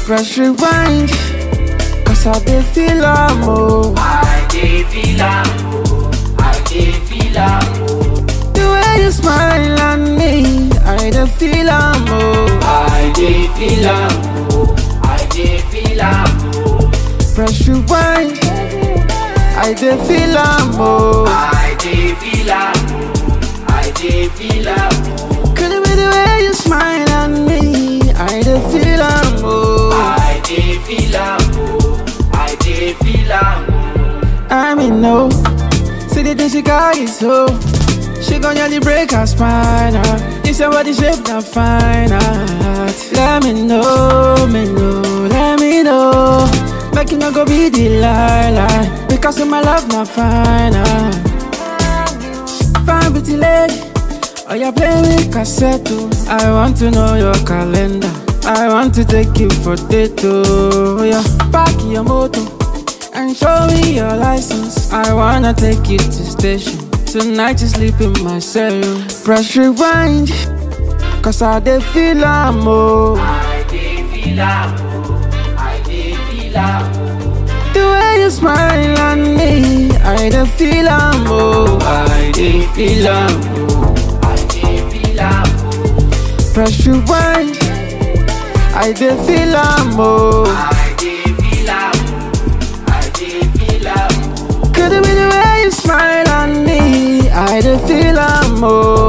Press rewind, cause I dey feel am oh. I dey feel am oh, I dey feel am oh. The way you smile at me, I dey feel am oh. I dey feel am oh, I dey feel am oh. Press rewind, I dey feel am oh. I dey feel am oh, I dey feel am oh. Could it be the way you smile at me? I dey feel am oh. I dey feel am oh, I dey feel am oh. I mean no, see the thing she got is so. She gon' nearly break her spine. Uh. This your body shape not fine. Uh. Let me know, me know, let me know. Make you not go be Delilah Because of my love not fine uh. Fine pretty lady Oh you play with cassette oh. I want to know your calendar I want to take you for date oh yeah. Park your motor And show me your license I wanna take you to station Tonight you sleep in my cell Press rewind Cause I dey feel am oh I dey feel am oh, I dey feel am oh. The way you smile at me, I dey feel am oh. I dey feel am oh. I dey feel am oh, Press rewind, I dey feel am oh. I dey feel am oh, I dey feel am oh. Could it be the way you smile at me? I dey feel am oh.